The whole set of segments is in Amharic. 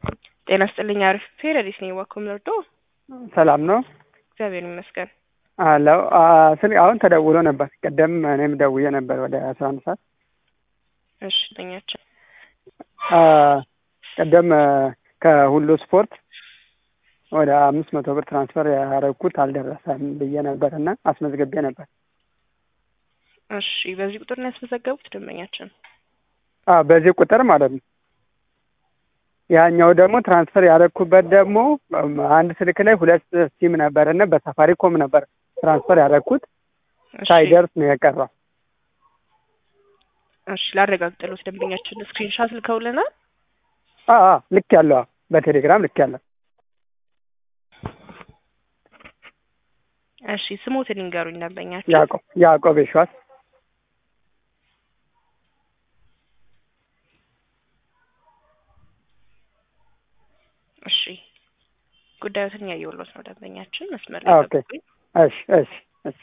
ጤና ስጥልኝ። አሪፍ ፌረዲስ ነኝ። ዋኮም ለርዶ ሰላም ነው እግዚአብሔር ይመስገን። አለው ስል አሁን ተደውሎ ነበር። ቀደም እኔም ደውዬ ነበር ወደ አስራ አንድ ሰዓት እሺ ተኛቸው። ቀደም ከሁሉ ስፖርት ወደ አምስት መቶ ብር ትራንስፈር ያደረግኩት አልደረሰም ብዬ ነበር እና አስመዝግቤ ነበር። እሺ በዚህ ቁጥር ነው ያስመዘገቡት ደንበኛችን? አዎ በዚህ ቁጥር ማለት ነው። ያኛው ደግሞ ትራንስፈር ያደረግኩበት ደግሞ አንድ ስልክ ላይ ሁለት ሲም ነበር እና በሳፋሪኮም ነበር ትራንስፈር ያደረግኩት እሺ፣ ሳይደርስ ነው የቀረው። እሺ ላረጋግጥልዎት ደንበኛችን ስክሪንሻት ልከውልናል። አዎ አዎ፣ ልክ ያለው አዎ፣ በቴሌግራም ልክ ያለው እሺ ስሞትን ይንገሩኝ ደንበኛችን። ያዕቆብ ያዕቆብ የሸዋስ እሺ ጉዳዮትን ያየውሎት ነው ደንበኛችን መስመር ላይ ኦኬ። ጠብቁኝ። እሺ እሺ እሺ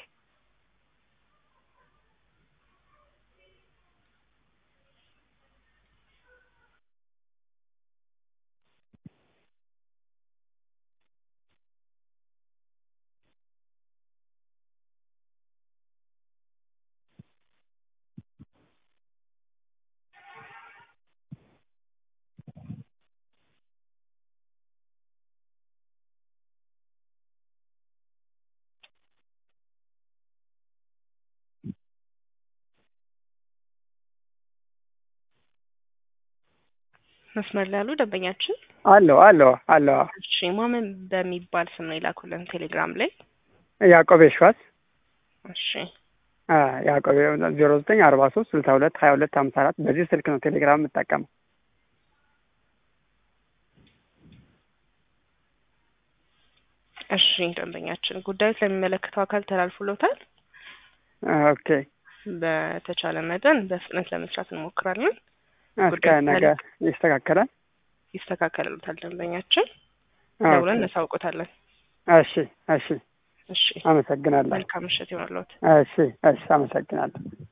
መስመር ላይ ያሉ ደንበኛችን አለው አለው አለው እሺ ማመን በሚባል ስም ነው የላኩልን ቴሌግራም ላይ። ያዕቆብ የሸዋስ እሺ ያዕቆብ ዜሮ ዘጠኝ አርባ ሶስት ስልሳ ሁለት ሀያ ሁለት ሀምሳ አራት በዚህ ስልክ ነው ቴሌግራም የምጠቀመው። እሺ ደንበኛችን ጉዳዩ ስለሚመለከተው አካል ተላልፎሎታል። ኦኬ በተቻለ መጠን በፍጥነት ለመስራት እንሞክራለን። እስከ ጉዳዩ ነገ ይስተካከላል። ይስተካከልሉታል ደንበኛችን ኦኬ። ደውለን እናሳውቆታለን። እሺ እሺ እሺ አመሰግናለሁ። መልካም ምሽት ይሆንልዎት። እሺ እሺ አመሰግናለሁ።